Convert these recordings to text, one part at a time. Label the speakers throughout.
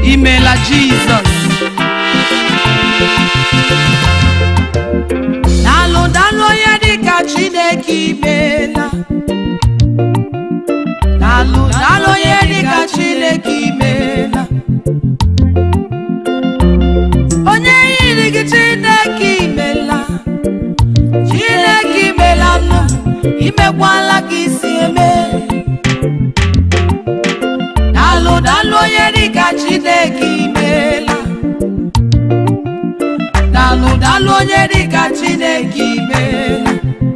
Speaker 1: imela jizọs daalụ daalụ onye dịka chineke imela daalụ daalụ onye dịka chineke imela onye yiri gị chineke imela chineke imela nụ imekwala ka isi eme daalụ daalụ onye dịka chineke imela daalụ daalụ onye dịka chineke imela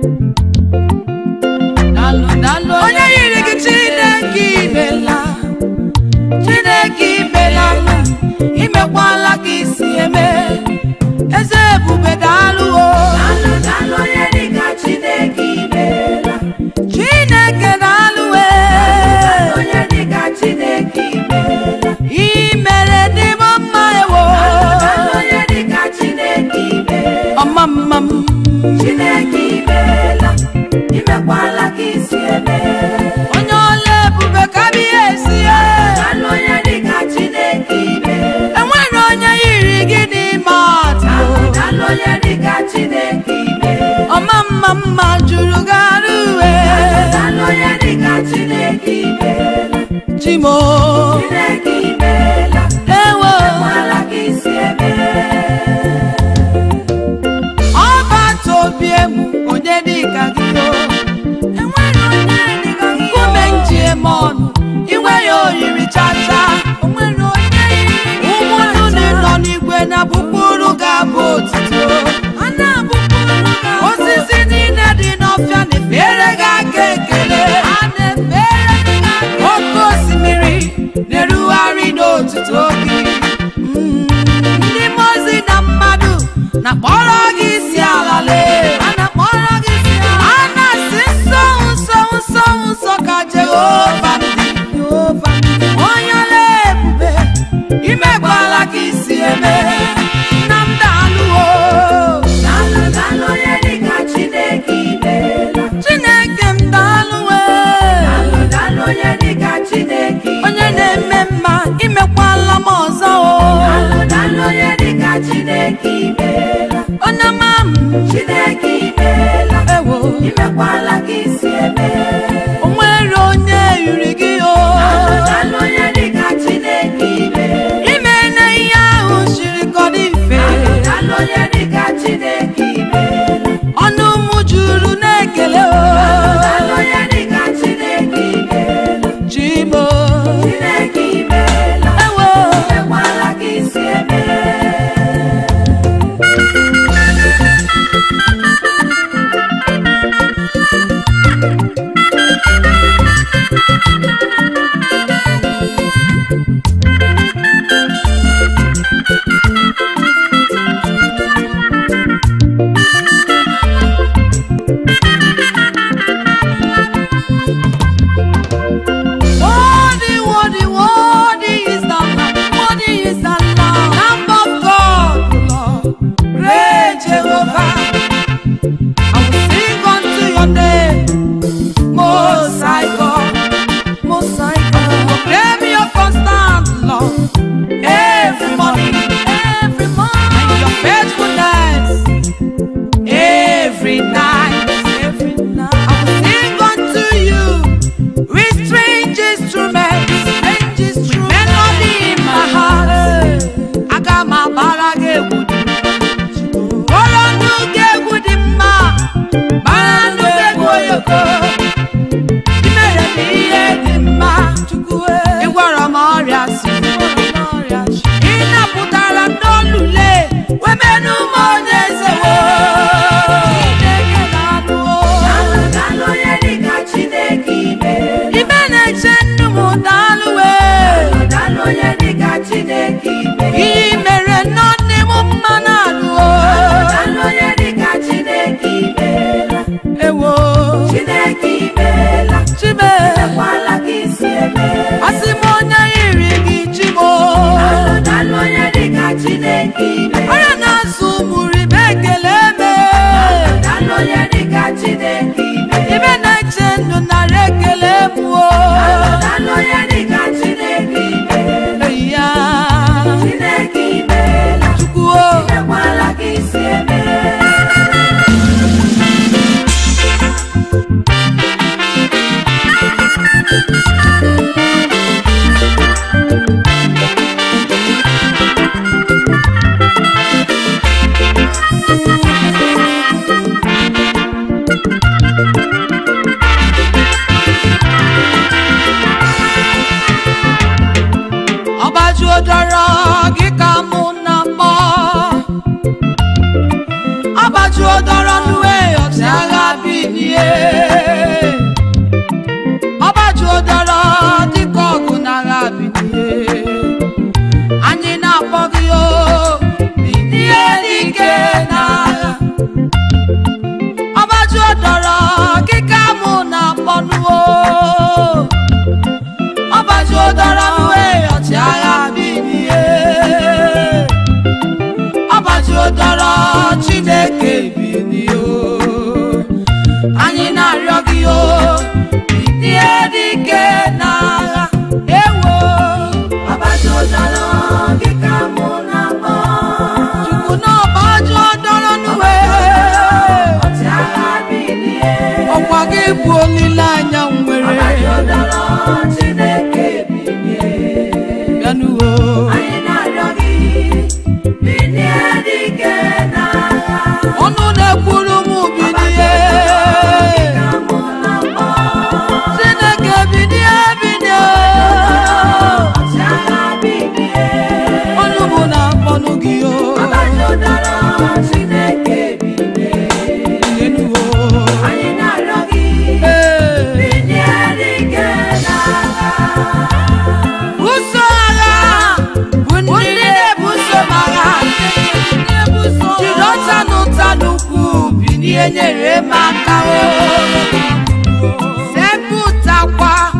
Speaker 1: daalụ daalụ onye yiri gị chineke imela chineke imela nụ imekwala ka isi eme eze ebube daalụ o
Speaker 2: Daalụ daalụ onye dịka Chineke imela.
Speaker 1: chineke daalụ e
Speaker 2: Onye dịka Chineke imela.
Speaker 1: imere dị m mma ewo
Speaker 2: Daalụ onye dịka Chineke imela.
Speaker 1: ọma mma m
Speaker 2: Chineke imela. Imekwala ka isi eme.
Speaker 1: onye ọla ebube ka biya esi e
Speaker 2: Daalụ onye dịka Chineke imela.
Speaker 1: enwere onye yiri gị n'ime ọtụ
Speaker 2: Daalụ daalụ onye dịka Chineke imela.
Speaker 1: ọma mma mma juru gara uwe
Speaker 2: Daalụ onye dịka Chineke imela.
Speaker 1: chimo
Speaker 2: Chineke imela.
Speaker 1: ewo
Speaker 2: Imekwala ka isi eme.
Speaker 1: ọbata obi emu onye dịka gị o enwere onye dịka gị nkume nji eme ọnụ inwe ya oriri chacha onwere onye ụmụnụ dị nọ n'igwe na bụkpụrụ ga-abụ otito osisi niile dị n'ọfịa na-efere gị aka ekele oke osimiri na-erugharị n'otuto gị Mm, ndị mmụọ ozi na mmadụ na-akpọrọ gị isi ala lee a na-akpọrọ gị isi ala a na-asị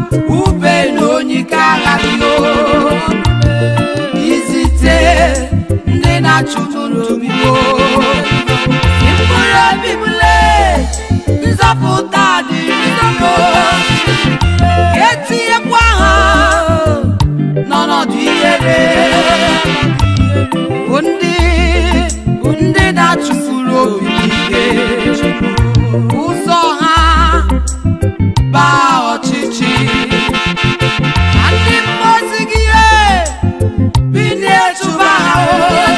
Speaker 1: ube na onye ike agha gị o izite ndị na-achụ n'obi o mkpụrụ obi m lee nzọpụta dịrị o etinyekwa ha n'ọnọdụ ihere bụ ndị bụ ndị na-achụfuru obi ike ụzọ ha baa ọchịchị na ndị mmozi gị binie chụba ha o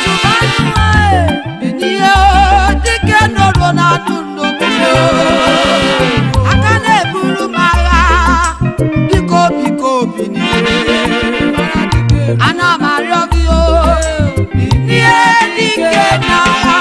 Speaker 1: binie dike nọrọ na ndụ ndụ aka na-eburu m agha biko biko binie ana m arịọ gị o binie dike n'agha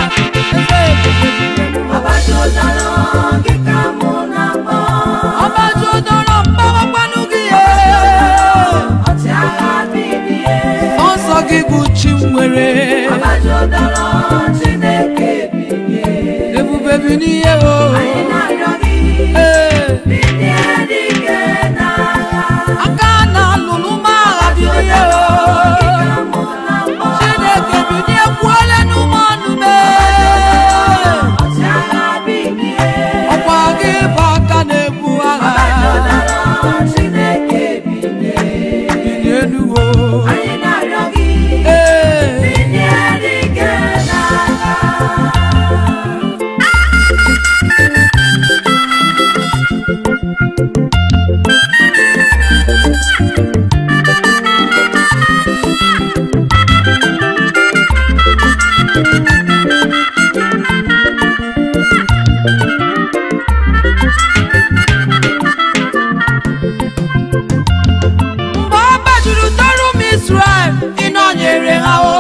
Speaker 2: Abajọdara gị ka mụ na-akpọ.
Speaker 1: ọbaju dọrọ mgbawakwanụ gị e
Speaker 2: Ọchịagha bilie.
Speaker 1: nsọ gị bụ chi m nwere
Speaker 2: Abajọdara Chineke bilie.
Speaker 1: ebube bi n'ihe o
Speaker 2: Anyị na-arịọ gị
Speaker 1: Ee,
Speaker 2: bilie dike n'agha.
Speaker 1: aka na-alụlụ m agha bi n'ihe o
Speaker 2: Gị ka mụ na-akpọ.
Speaker 1: chineke binie kwuole n'ụmụ ọnụ mee
Speaker 2: Ọchịagha bilie.
Speaker 1: ọkwa gị bụ aka na-ebu agha
Speaker 2: Abajọdara Chineke bilie.
Speaker 1: binie nuwo
Speaker 2: Anyị na-arịọ gị
Speaker 1: ee
Speaker 2: bilie dike n'agha.
Speaker 1: mgbe ọ gbajuru tọrụ m Israel ịnọnyere ha o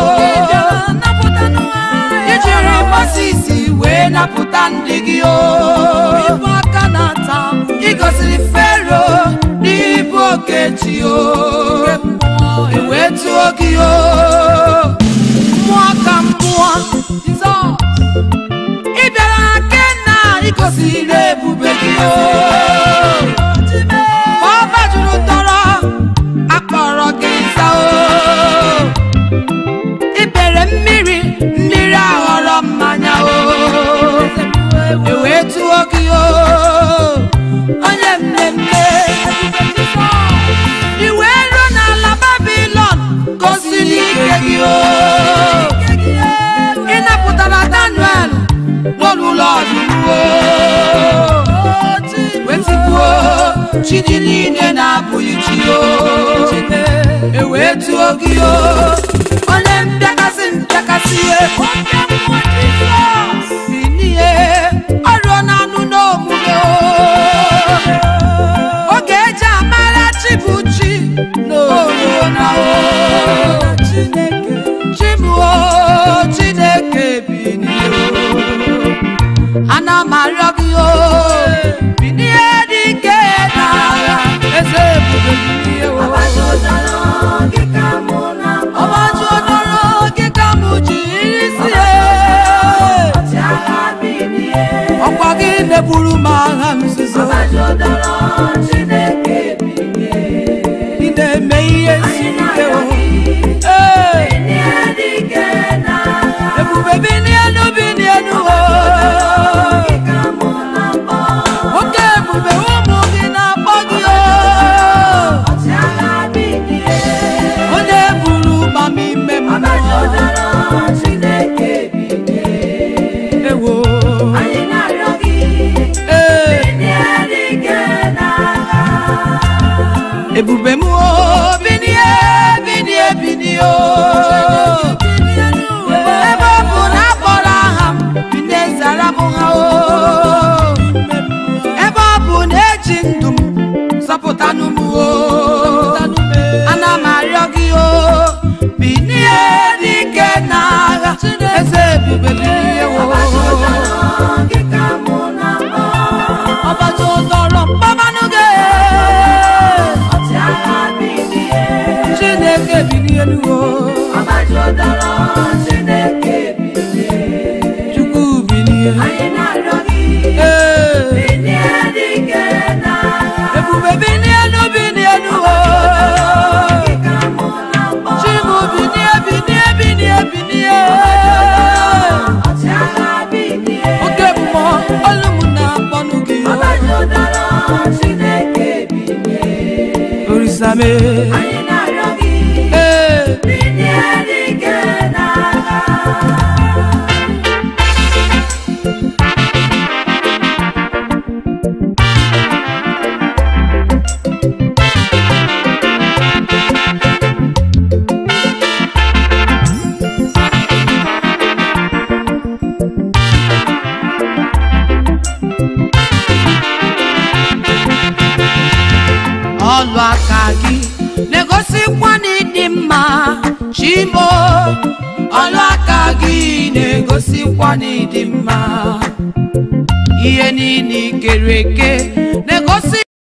Speaker 1: ijiri Moses wee napụta ndị gị o aka na-ata igosiri Fero n'ibu okechi o ewee tụọ gị o mmụọ ka mmụọ Jizọs ị bịara na Kena igosiri ebube gị o Mgbe ọ gbajuru tọrọ akpọrọ gị nsa o ibere mmiri mmiri aghọrọ mmanya o ewee tụọ gị o onye mmemme iwe ruo n'ala babilon gosiri ike gị o ị napụtara daniel n'olulu ọdụm o wetigbuo chi dị niile na-abụghị chi o ewee tụọ gị o onye mpịakasị mpịakasị binie ọrụọ na-anụ n'omume o oge eji amara chi bụ chi n'oruo na o chi m o chineke binie o ana m arịọ gị o binie dike n'agha eze ebube binie o
Speaker 2: Abajọdara gị ka mụ na-akpọ.
Speaker 1: ọmaju ọdọrọ gị ka m ji isi e
Speaker 2: Ọchịagha bilie.
Speaker 1: ọkwa gị na-eburu m agha nzuzo
Speaker 2: Abajọdara Chineke bilie.
Speaker 1: ị na-eme ihe
Speaker 2: Anyị
Speaker 1: siri ike
Speaker 2: na-arịọ
Speaker 1: o
Speaker 2: gị
Speaker 1: ee
Speaker 2: bilie dike n'agha.
Speaker 1: ebube binienu binienu o
Speaker 2: Gị ka mụ na-akpọ.
Speaker 1: nwoke ebube ụmụ gị na-akpọ gị o
Speaker 2: Ọchịagha bilie.
Speaker 1: onye buru ụgbam ime mmụọ
Speaker 2: Abajọdara Chineke bilie.
Speaker 1: ewo
Speaker 2: Anyị na-arịọ gị
Speaker 1: ee
Speaker 2: bilie dike n'agha.
Speaker 1: ebube m o binie binie binie o ebe ọ bụ na akpọrọ aha m binie zara m ha o ebe ọ bụ na eji ndụ m zọpụtanụ m o ana m arịọ gị o binie dike n'agha eze ebube binie o
Speaker 2: Abajọdara gị ka mụ na-akpọ.
Speaker 1: ọbata ụdọrọ mkpamanụ gị
Speaker 2: Ọchịagha bilie.
Speaker 1: chineke binie nuwo
Speaker 2: Abajọdara Chineke bilie.
Speaker 1: chukwu binie
Speaker 2: Anyị na-arịọ gị
Speaker 1: ee
Speaker 2: bilie dike n'agha.
Speaker 1: ebube binie nu binie same
Speaker 2: anyị na-arịọ gị
Speaker 1: ee
Speaker 2: bilie dike n'agha
Speaker 1: ọlụ aka gị na-egosikwa na ịdị mma chimo ọlụ aka gị na-egosikwa na ịdị mma ihe niile i kere eke na-egosi